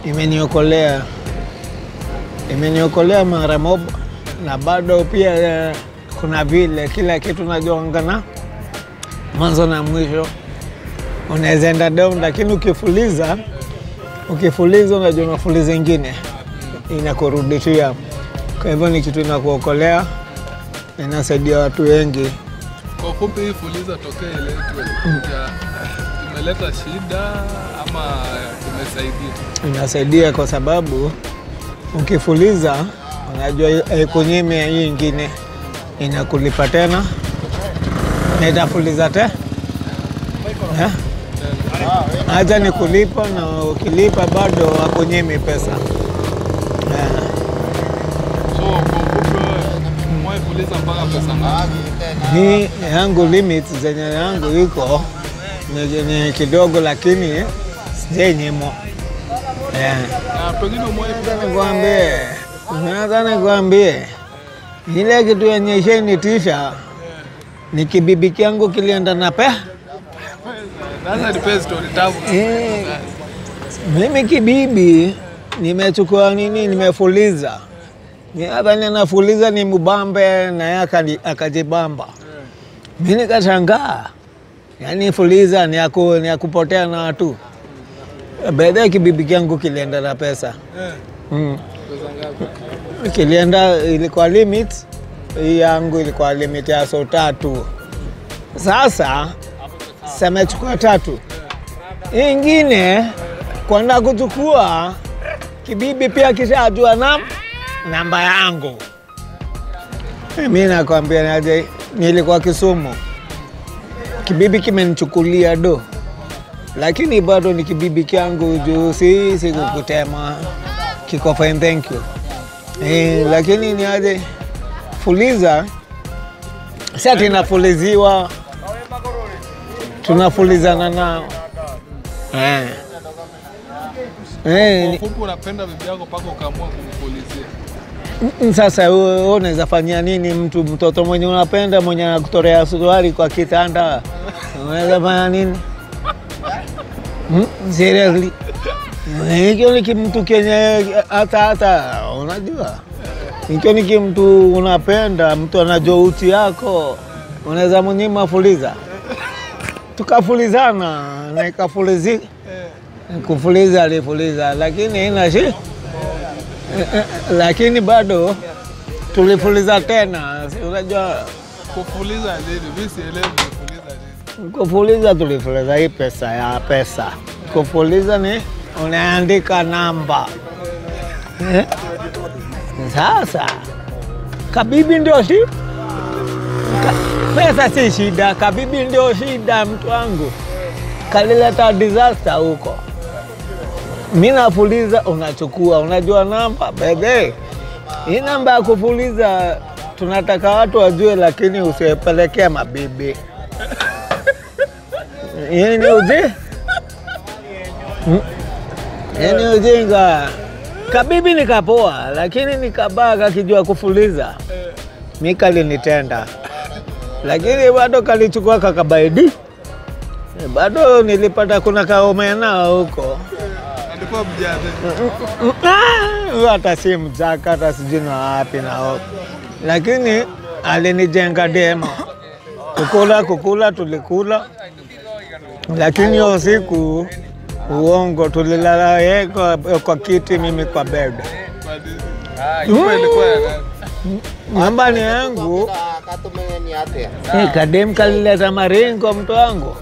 imeniokolea imeniokolea mara moja, na bado pia eh, kuna vile kila kitu najuangana mwanzo na mwisho, unaweza enda down, lakini ukifuliza ukifuliza, unajua unafuliza ingine inakurudishia. Kwa hivyo ni kitu inakuokolea, inasaidia watu wengi. Kwa ufupi, hii fuliza tokea iletwe ya- imeleta shida ama imesaidia? inasaidia kwa sababu ukifuliza, unajua haikunyime hii ingine inakulipa tena na itafuliza te Eh? acha ni kulipa, na ukilipa bado hakunyimi pesa Eh, So kwa ufupi, wewe umewahi fuliza mpaka pesa ngapi? mi yangu limit zenye yangu iko ni, ni kidogo, lakini sijenyimo eh. Na pengine umewahi Nataka nikwambie, nataka nikwambie ile kitu yenye ishanitisha ni kibibi kyangu kilienda na pe sasa nipe story tamu. Eh, mimi kibibi nimechukua nini, nimefuliza Ni hapa ninafuliza ni mbambe na yeye akani- akajibamba. Mi nikashangaa, yaani fuliza ni ya ku- ni ya kupotea na watu. Baadaye kibibi kyangu kilienda na pesa Eh, mm. pesa ngapi? kilienda ilikuwa limit hii yangu ilikuwa limit ya so tatu. Sasa samechukua tatu, hii ingine kwenda kuchukua kibibi pia kishajua na namba yangu. Mi nakwambia naje, nilikuwa Kisumu, kibibi kimenichukulia do, lakini bado ni kibibi kyangu juu si sikukutema, kiko fine, thank you. Eh, lakini ni aje fuliza, si ati nafuliziwa, tunafulizana nao eh. Eh, Kwa ni- ufupi, unapenda bibi yako mpaka ukaamua kumfulizia. Mm, Sasa wewe wewe unaweza fanyia nini mtu mtoto mwenye unapenda mwenye anakutorea suruali kwa kitanda, unaweza fanya nini? Mm, Seriously, hicho ni kimtu kenye hata hata unajua, hicho ni kimtu unapenda, mtu anajua uchi yako, unaweza mnyima fuliza, tukafulizana na ikafulizi kufuliza alifuliza, lakini ina shi lakini bado tulifuliza tena, si unajua Kufuliza nini? Mimi sielewi kufuliza nini. kufuliza, tulifuliza hii pesa ya pesa. Kufuliza ni unaandika namba Eh? Sasa kabibi ndio shi ka, pesa si shida, kabibi ndio shida. Mtu wangu kalileta disaster huko. Mi nafuliza, unachukua, unajua namba bebe. Hii namba ya kufuliza tunataka watu wajue, lakini usiwapelekea mabibi. Hii ni uji Mm. Hii ni ujinga. Kabibi nikapoa, lakini nikabaa kakijua kufuliza. Mi kalinitenda, lakini bado kalichukua kakabaidi. Bado nilipata kuna kaomena huko Alikuwa mjane. Ah, huyo hata si mzaka hata sijui na wapi na wapi, lakini alinijenga demo. Kukula kukula tulikula, lakini hiyo siku uongo, tulilala yeye kwa, kwa kiti, mimi kwa bed. Kwa nini? Nyumba ilikuwa ya nani? Nyumbani yangu eh, kadem kalileta maringo mtu wangu.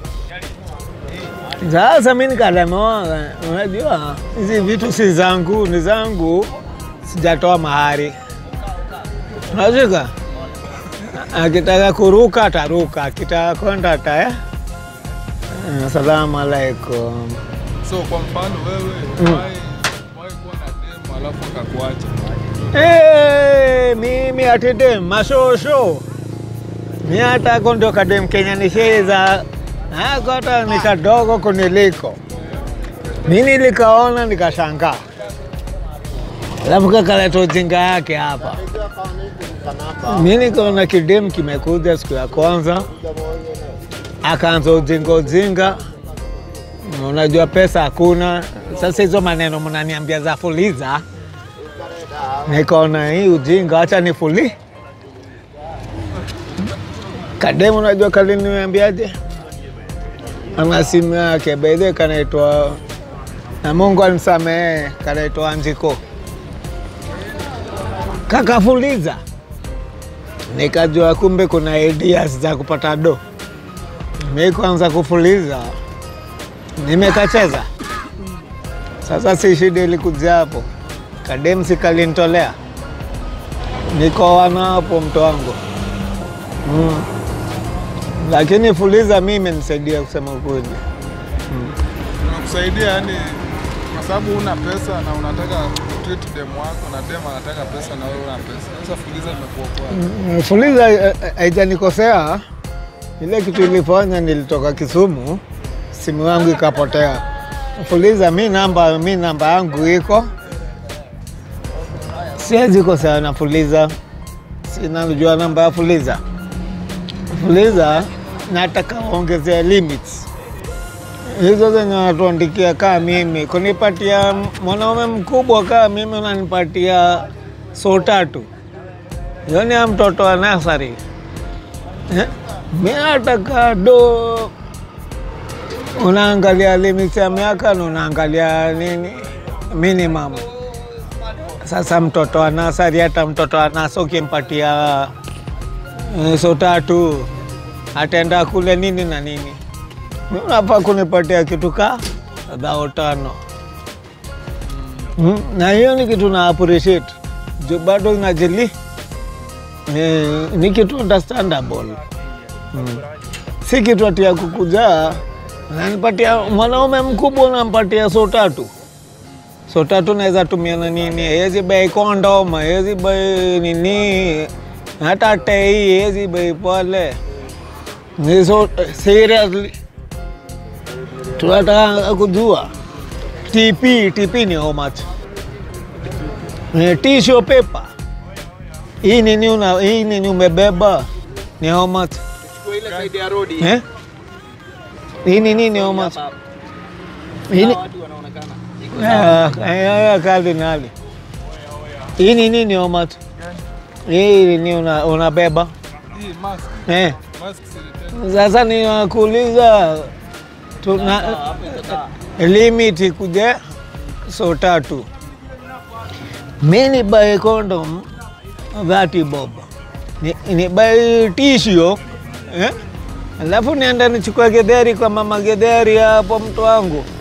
Sasa mi nikalemewa, unajua hizi vitu si zangu, ni zangu, sijatoa mahari. Unashika, akitaka kuruka ataruka, akitaka kwenda ata eh? Asalamu alaikum. So kwa mfano wewe umewahi umewahi kuwa na demu alafu akakuacha. Eh, mimi atidem mashosho mi hata ko ndio kadem Kenya nisheza ako hata ni kadogo kuniliko mi nilikaona nikashangaa, alafu kakaleta ujinga yake hapa. Mi nikaona kidem kimekuja siku ya kwanza, akaanza ujinga ujinga, unajua pesa hakuna, Sasa hizo maneno mnaniambia za fuliza, nikaona hii ujinga, acha nifuli kademu. Unajua kaliniambiaje? ana simu yake bedhe kanaitwa na Mungu anisamehe, kanaitwa Anjiko kakafuliza, nikajua kumbe kuna ideas za kupata do. Mi kwanza kufuliza nimekacheza. Sasa si shida ilikuja hapo, kademsi kalinitolea, niko wana hapo mto wangu mm. Lakini fuliza mi imenisaidia kusema ukweli. Unakusaidia yani, kwa sababu una pesa na unataka treat dem wako na dem anataka pesa na wewe una pesa. Sasa fuliza imekuokoa. Mm, Fuliza eh, eh, haijanikosea. Ile kitu ilifanya, nilitoka Kisumu, simu yangu ikapotea. Fuliza, mi namba mi namba yangu iko, siwezi kosea na Fuliza, sinajua namba ya Fuliza. Fuliza nataka waongezea limits hizo zenye wanatuandikia kaa mimi, kunipatia mwanaume mkubwa kaa mimi, unanipatia so tatu Yoni ya mtoto wa nasari eh? Mi nataka do, unaangalia limit ya miaka na unaangalia nini minimum. Sasa mtoto wa nasari, hata mtoto wa nasa ukimpatia eh, so tatu ataenda kule nini na nini, mi unafaa kunipatia kitu ka dhao tano mm, na hiyo ni kitu na appreciate juu bado inajili Eh, ni kitu understandable mm. Si kitu ati ya kukuja nanipatia mwanaume mkubwa unampatia so tatu so tatu naweza tumia na nini, hezi bei kondom, hezi bei nini, hata tei hezi bei pale. Ni so seriously, tunataka kujua TP, TP ni how much? Eh, tissue paper hii nini una hii nini umebeba ni how much? ile side ya road hii. Eh? Hii nini ni how much? Hii ni Watu wanaonekana. Ah, eh, eh, kardinali. Hii nini ni how much? Hii nini una unabeba? Hii mask, Eh. mask si Sasa ninakuuliza tuna limit kuje so tatu. Mi ni buy condom dhati bob, ni, ni buy tissue eh? Alafu nienda nichukue gedheri kwa mama gedheri hapo mtu wangu